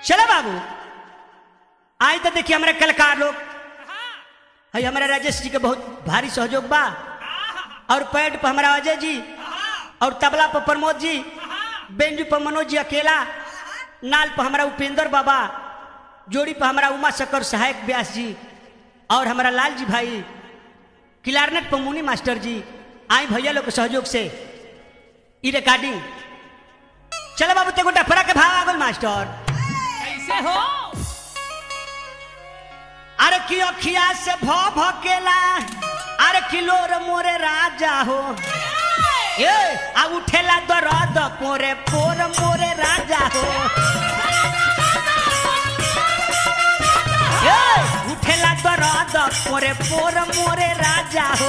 चलो बाबू आज तो देखिए हमारे कलाकार लोग है हमारा राजेश जी के बहुत भारी सहयोग बा और पैड पर हमारा अजय जी और तबला पर प्रमोद जी बेंजू पर मनोज जी अकेला नाल पर हमारा उपेंद्र बाबा जोड़ी पर हमारा उमा शकर सहायक व्यास जी और हमारा लाल जी भाई क्लारनेट पर मुनि मास्टर जी आई भैया लोग के सहयोग से ई रिकॉर्डिंग चलो बाबू ते गोटा फरा के भाव आगल मास्टर कैसे हो अरे की अखिया से भ भकेला अरे किलोर मोरे राजा हो ए आ उठेला दरद पोरे पोर मोरे राजा हो ए उठेला दरद पोरे पोर मोरे राजा हो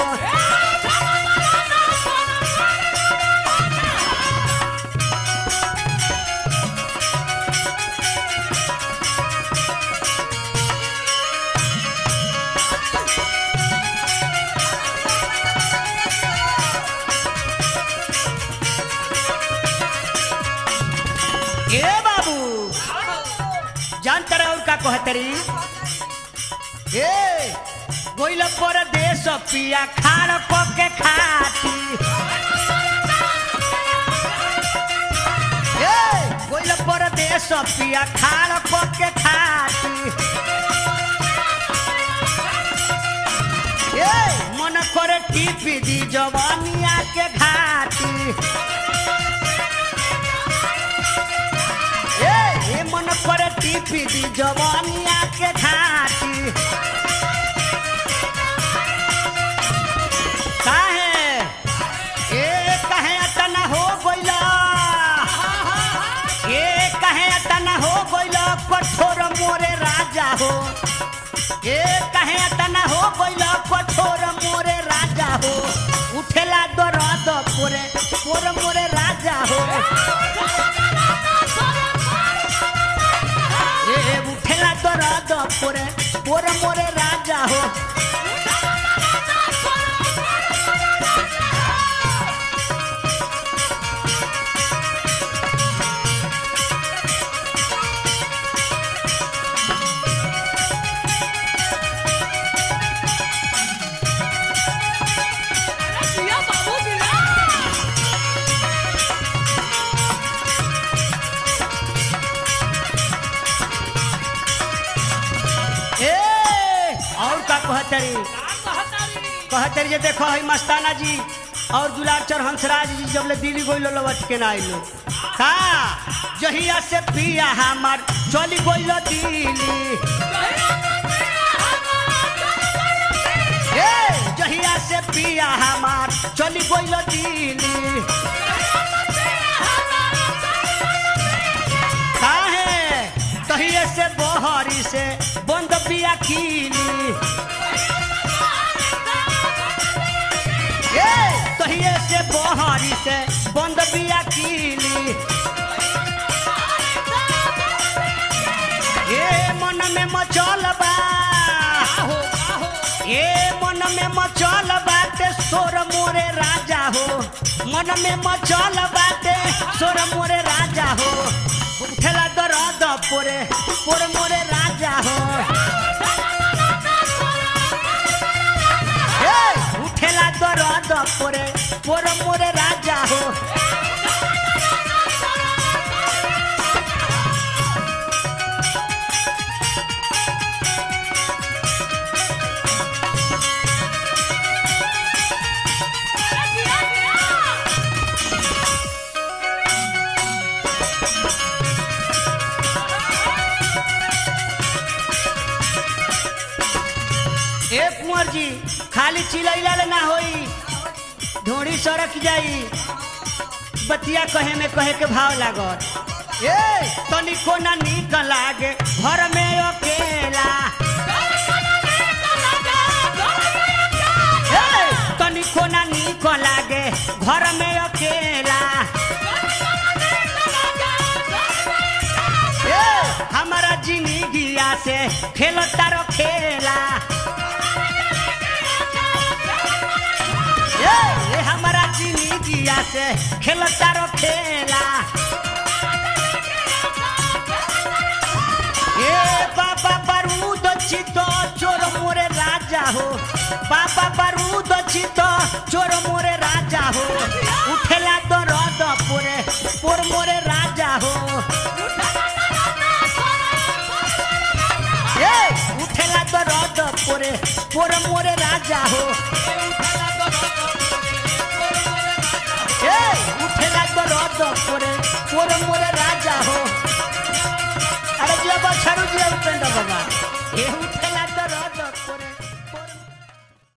ए बाबू जानते रहो का कहतरी ए गोइल पर देश पिया खाड़ पके खाती ए गोइल पर देश पिया खाड़ पके खाती ए मन करे टीपी दी जवानिया के घाटी ए ए मन करे टीपी दी जवानिया के घाटी काहे ए कहे अतना हो गइला ए कहे अतना हो गइला कठोर मोरे राजा हो ए कहे अतना हो गइला कठोर मोरे राजा हो उठेला दरद पोरे पोर मोरे राजा हो ए उठेला दरद पोरे पोर मोरे राजा हो दिया बाबू दिया ए और का कहतरी का कहतारी कहतरी जे देखो है मस्ताना जी और दुलाचर हंसराज जी जब ले दिल्ली गइलो लवट के ना आइलो का जहिया से पिया हमार चली गइलो दिल्ली ए जहिया से पिया हमार चली गइलो दिल्ली काहे तहिए से बहरी से बंद बिया कीली ए तहिए से बहरी से बंद बिया कीली ए मन में मचल बा आहो आहो ए मन में मचल बाटे सोर मोरे राजा हो मन में मचल बाटे सोर मोरे राजा हो उठेला दरद पोरे पोर मोरे राजा हो ए उठेला दरद पोरे पोर मोरे राजा हो दिया दिया ए कुंवर जी खाली चिलैला ले ना होई ढोड़ी सड़क जाई बतिया कहे में कहे के भाव लागत ए तनिको ना नीक लागे घर में अकेला ए तनिको ना नीक लागे घर में अकेला ए हमारा जिंदगिया से खेलता रो खेला ए ए हमारा जिंदगिया से खेलता रो खेला बाबा बारूद चित चोर मोरे राजा हो उठेला तो रद पोरे पोर मोरे राजा हो ए उठेला तो रद पोरे पोर मोरे राजा हो ए उठेला तो रद पोरे पोर मोरे राजा हो अरे जिया बछरू जिया उपेंद्र बाबा ए उठेला